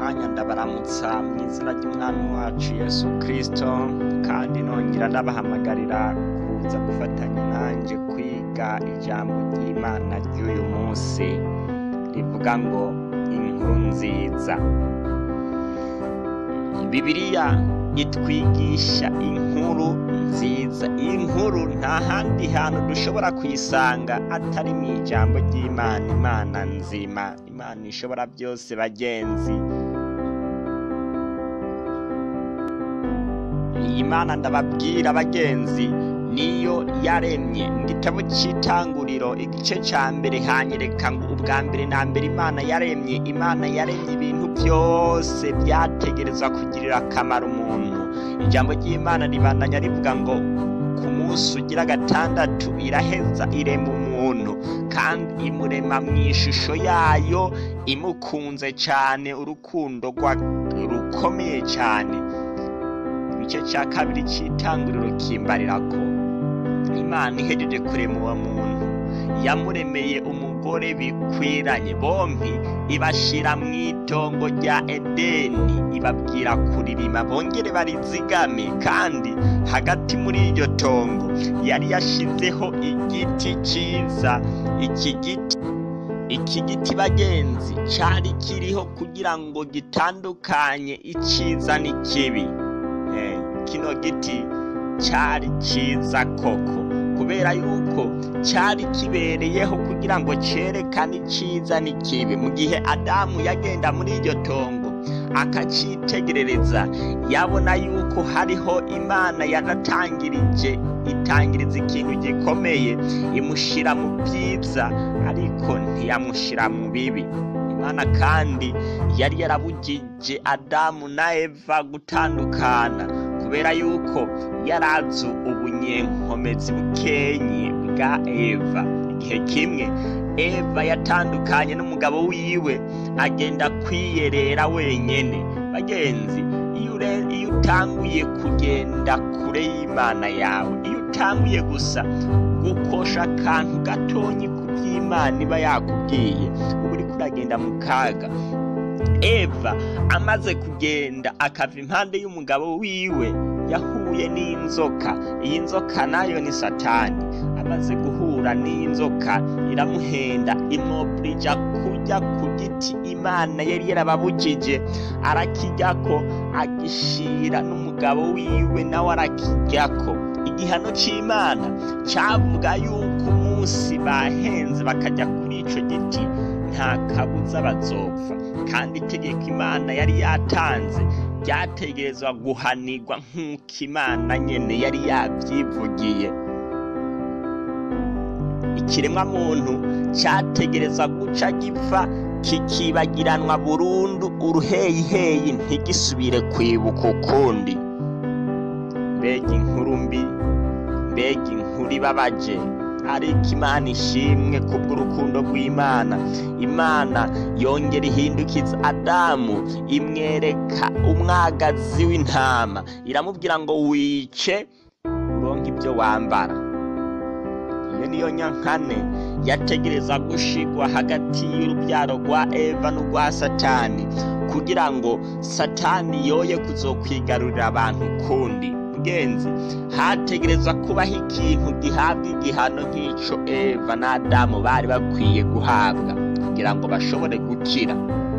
mwanya ndabaramutsa mu izina ry'umwami wacu yesu kirisito kandi nongera ndabahamagarira kuza gufatanya nanjye kwiga ijambo ry'imana ry'uyu munsi rivuga ngo inkuru nziza bibiliya itwigisha inkuru nziza iyi nkuru nta handi hantu dushobora kuyisanga atari mu ijambo ry'imana imana nzima imana ishobora byose bagenzi iyi mana ndababwira bagenzi niyo yaremye mu gitabo cy'itanguriro igice cya mbere hanyereka ngo ubwa mbere na mbere imana yaremye imana yaremye ibintu byose byategerezwa kugirira akamaro umuntu ijambo ry'imana ribandanya rivuga ngo ku munsi ugira gatandatu iraheza irema umuntu kandi imurema mu ishusho yayo imukunze cyane urukundo rukomeye cyane igice cya kabiri cy'itanguriro kimbarira ko imana ihejeje kurema uwo muntu yamuremeye umugore bikwiranye bombi ibashyira mu itongo rya edeni ibabwira kuririma bongere barizigame kandi hagati muri iryo tongo yari yashyizeho igiti cyiza iki giti iki giti bagenzi cyari kiriho kugira ngo gitandukanye icyiza n'ikibi kino giti cyari cyiza koko kubera yuko cyari kibereyeho kugira ngo cyerekane icyiza n'ikibi mu gihe adamu yagenda muri iryo tongo akacyitegerereza yabona yuko hariho imana yaratangirije itangiriza ikintu gikomeye imushyira mu byiza ariko ntiyamushyira mu bibi imana kandi yari yarabugije adamu na eva gutandukana kubera yuko yari azi ubunyenkomezi bukenye bwa eva igihe kimwe eva yatandukanye n'umugabo wiwe agenda kwiyerera wenyine bagenzi iyo utanguye kugenda kure y'imana yawe iyo utanguye gusa gukosha akantu gatonyi ku by'imana iba yakubwiye uba uri kuragenda mu kaga eva amaze kugenda akava impande y'umugabo wiwe yahuye n'inzoka iyi nzoka nayo ni satani amaze guhura n'inzoka iramuhenda imwoburija kujya ku giti imana yari yarababujije arakijyako agishira n'umugabo wiwe nawe arakijyako igihano cy'imana cyavuga yuko umunsi bahenze bakajya kuri icyo giti nta kabuza bazopfa kandi itegeko imana yari yatanze ryategerezwa guhanirwa nk'uko imana nyine yari yabyivugiye ikiremwa muntu cyategereza guca gipfa kikibagiranwa burundu uruheyiheyi ntigisubire kwibuka ukundi mbega inkuru mbi mbega inkuru ibabaje ariko imana ishimwe kubw'urukundo rw'imana imana yongera ihindukiza adamu imwereka umwagazi w'intama iramubwira ngo wice uronke ibyo wambara iyo niyo nyankane yategereza gushigwa hagati y'urubyaro rwa eva n'urwa satani kugira ngo satani yoye kuzokwigarurira abantu kundi mugenzi hategereza kubaho ikintu gihabwa igihano nk'icyo eva n'adamu bari bakwiye guhabwa kugira ngo bashobore gukira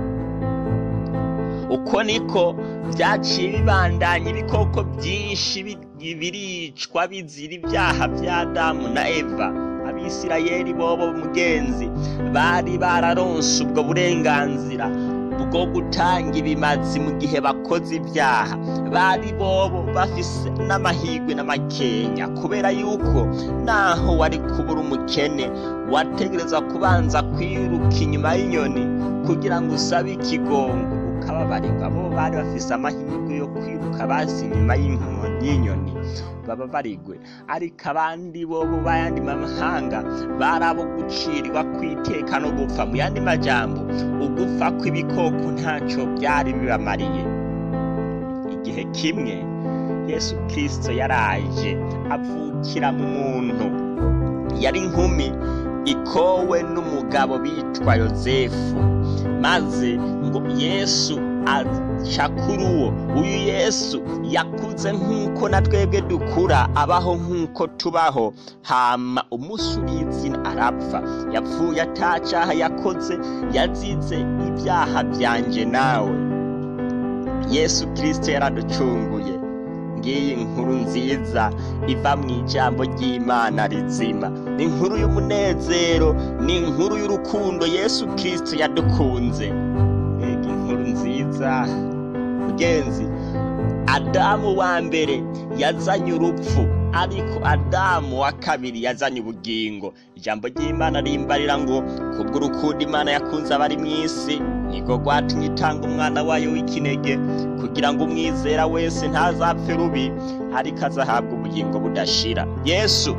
uko niko byaciye bibandanya ibikoko byinshi biricwa bizira ibyaha bya adamu na eva abisirayeli bobo mugenzi bari bararonse ubwo burenganzira bwo gutanga ibimazi mu gihe bakoze ibyaha bari bobo bafise n'amahirwe n'amakenya kubera yuko naho wari kubura umukene wategereza kubanza kwiruka inyuma y'inyoni kugira ngo usabe ikigongo ukababarirwa bo bari bafise amahirwe yo kwiruka basi inyuma y'inyoni baba barigwe ariko abandi bobo b'ayandi mahanga bari abo gucirirwa kwiteka no gupfa mu yandi majambo ugupfa kw'ibikoko ntacyo byari bibamariye igihe kimwe yesu kirisito yaraje avukira mu muntu yari inkumi ikowe n'umugabo bitwa yosefu maze ngo yesu aca kuri uwo uyu yesu yakuze nk'uko na twebwe dukura abaho nk'uko tubaho hama umunsi urizina arapfa yapfuye atacaha yakoze yazize ibyaha byanje nawe yesu kirisito yaraducunguye ngiyi inkuru nziza iva mu ijambo ry'imana rizima ni inkuru y'umunezero ni inkuru y'urukundo yesu kirisito yadukunze mbega inkuru nziza mugenzi adamu wa mbere yazanye urupfu ariko adamu wa kabiri yazanye ubugingo ijambo ry'imana rimbarira ngo kubw'urukundo imana yakunze abari mu isi niko rwatumye itanga umwana wayo w'ikinege kugira ngo umwizera wese ntazapfe rubi ariko azahabwa ubugingo budashira yesu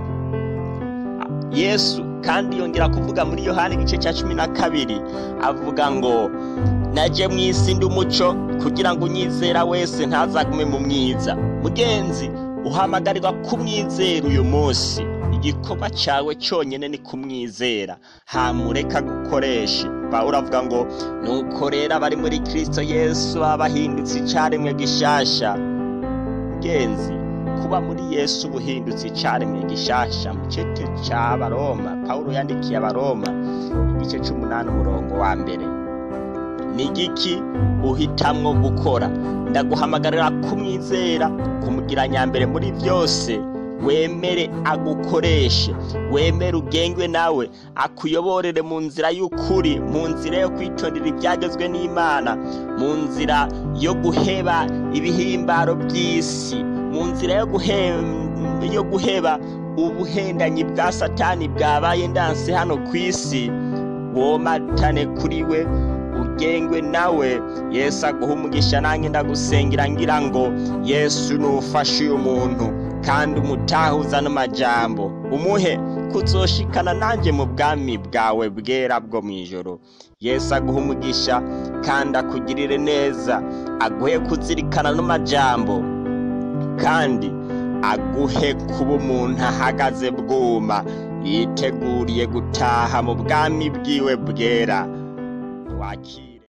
yesu kandi yongera kuvuga muri yohani igice cya cumi na kabiri avuga ngo naje mu isi ndi umuco kugira ngo unyizera wese ntazagume mu mwiza mugenzi uhamagarirwa kumwizera uyu munsi igikorwa cyawe cyonyine ni kumwizera hamureka gukoresha pawulo avuga ngo nuko rero abari muri kirisito yesu baba bahindutse icyaremwe gishasha mugenzi kuba muri yesu ubuhindutse icyaremwe gishasha mu gice cy'abaroma pawulo yandikiye abaroma igice cy'umunani umurongo wa mbere ni igiki uhitamwo gukora ndaguhamagarira kumwizera kumugira nyambere muri byose wemere agukoreshe wemere ugengwe nawe akuyoborere mu nzira y'ukuri mu nzira yo kwitondera ibyagezwe n'imana mu nzira yo guheba ibihimbaro by'isi mu nzira yo guheba yo guheba ubuhendanyi bwa satani bwabaye ndanse hano ku isi womatane kuri we ugengwe nawe yesu aguha umugisha nanjye ndagusengera ngira ngo yesu nufashe uyu muntu kandi umutahuza n'amajambo umuhe kuzoshikana nanjye mu bwami bwawe bwera bwo mu ijoro yesu aguha umugisha kandi akugirire neza aguhe kuzirikana n'amajambo kandi aguhe kuba umuntu ahagaze bwuma yiteguriye gutaha mu bwami bwiwe bwera wakira